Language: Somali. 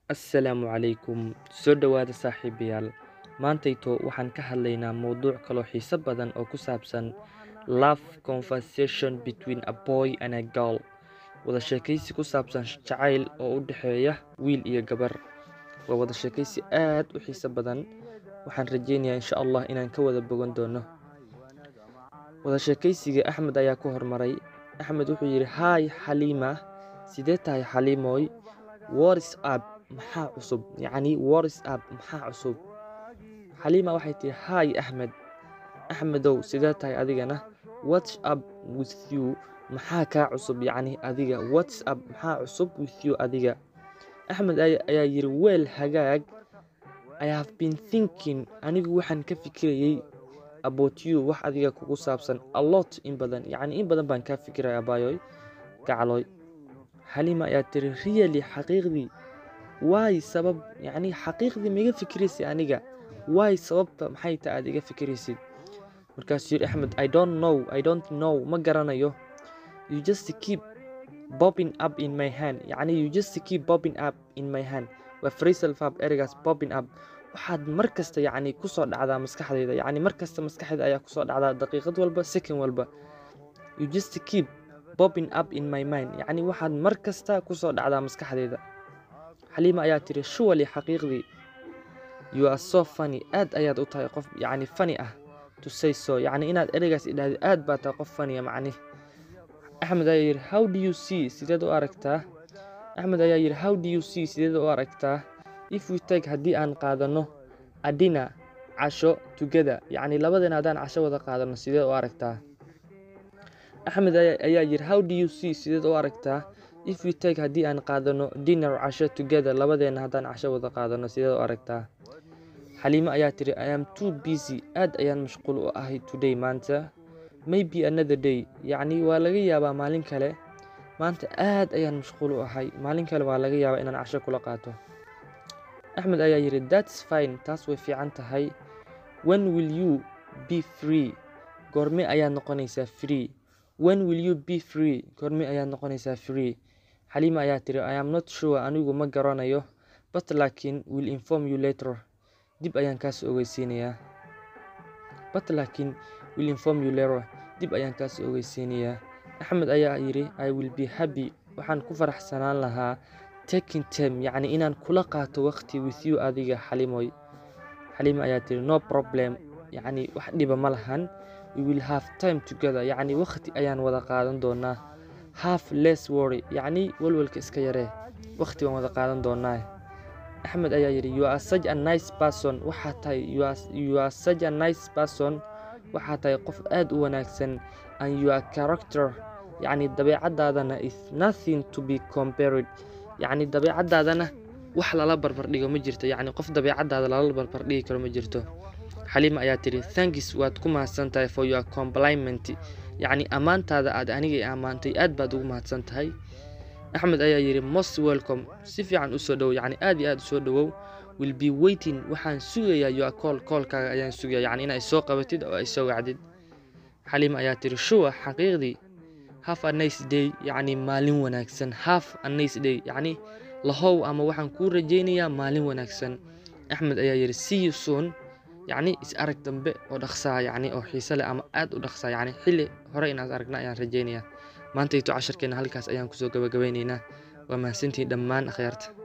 assalaamu calaykum soo dhowaada saaxiibayaal maantayto waxaan ka hadlaynaa mowduuc kaloo xiiso badan oo ku saabsan love conversation between a boy and a girl wada sheekaysi ku saabsan jacayl oo u dhexeeya wiil iyo gabar waa wada sheekaysi aad u xiiso badan waxaan rajeynayaa insha allah inaan ka wada bogan doono wada sheekaysiga axmed ayaa ku hormaray axmed wuxuu yidhi hi xaliima sidee tahay xaliimoy waris up maxaa cusub yacni waris up maxaa cusub xaliima waxay tihi hi axmed axmedow sidee tahay adigana whats up with you maxaa kaa cusub yacni adiga whats up maxaa cusub with you adiga axmed ayaa yidhi weel hagaag i have been thinking anigu waxaan ka fikirayay about you wax adiga kugu saabsan a lot in badan yacni in badan baan kaa fikiraya abaayoy gacaloy xaliima ayaa tiri really xaqiiqdii waay sabab yacni xaqiiqdii ma iga fikiraysid aniga waay sababta maxay ta aad iga fikiraysid markaasuu yidhi axmed i don't know i don't know ma garanayo you just keep bobbing up in my hand yacni you just keep bobbing up in my hand waa phrasal verb ereygaas bobbing up waxaad mar kasta yacni kusoo dhacdaa maskaxdayda yacni mar kasta maskaxdayda ayaa kusoo dhacdaa daqiiqad walba second walba you just keep bobbing up in my mind yacni waxaad mar kasta kusoo dhacdaa maskaxdayda xaliima ayaa tiri shuwali xaqiiqdii you are so funny aad ayaad u tahay qof yacni funny ah to say so yacni inaad ereygaas idhaahdo aad baa tahay qof funny macni axmed ayaa yidhi how do you see sideed u aragtaa axmed ayaa yidhi how do you see sideed u aragtaa if we take haddii aan qaadano adina casho together yacni labadeena haddaan casho wada qaadano sideed u aragtaa axmed ayaa yidhi how do you see sideed u aragtaa if we take haddii aan qaadano dinner casho together labadeena haddaan casho wada qaadano sideed u aragtaa xaliimo ayaa tiri i am too busy aad ayaan mashquul u ahay today maanta maybe another day yacni waa laga yaabaa maalin kale maanta aad ayaan mashquul u ahay maalin kale waa laga yaabaa inaan casho kula qaato axmed ayaa yidhi thats fine taas way fiican tahay when will you be free goorme ayaad noqonaysaa free when will you be free goorme ayaad noqonaysaa free xaliima ayaa tiri i am not sure anigu ma garanayo but laakiin will inform you later dib ayaan kaas ogeysiinayaa but laakiin will inform you later dib ayaan kaas ogeysiinayaa axmed ayaa yidhi i will be happy waxaan ku faraxsanaan lahaa taking time yacni inaan kula qaato waqti with you adiga xalimoy xaliima ayaa tiri no problem yacni wax dhiba ma lahan we will have time together yacni waqti ayaan wada qaadan doonaa half less worry yacni walwalka iska yaree waqti baan wada qaadan doonaa axmed ayaa yidhi you are such a nice person waxaa tahay you are such a nice person waxaa tahay qof aad u wanaagsan and your character yacni dabeecadaadana is nothing to be compared yacni dabeecadaadana wax lala barbardhigo ma jirto yacni qof dabeecadaada lala barbardhigi karo ma jirto xaliima ayaa tiri thankis waad ku mahadsan tahay for your compliment yacni ammaantaada aad aniga ammaantay aad baad ugu mahadsan tahay axmed ayaa yidhi most welcome si fiican u soo dhowow yacni aad iyo aad u soo dhowow will be waiting waxaan sugayaa your call koolkaaga ayaan sugaya yacni inay soo qabatid oo ay soo wacdid xaliima ayaa tiri shuwa xaqiiqdii half a nice day yacni maalin wanaagsan half a nice day yacni lahow ama waxaan kuu rajaynayaa maalin wanaagsan axmed ayaa yidhi see you soon yacni is arag dambe oo dhaqsaa yacni oo xiise leh ama aad u dhaqsaa yacni xilli hore inaad aragna ayaan rajaynayaa maantayto casharkeena halkaas ayaan kusoo gabagabaynaynaa waa mahadsantihiin dhammaan akhyaarta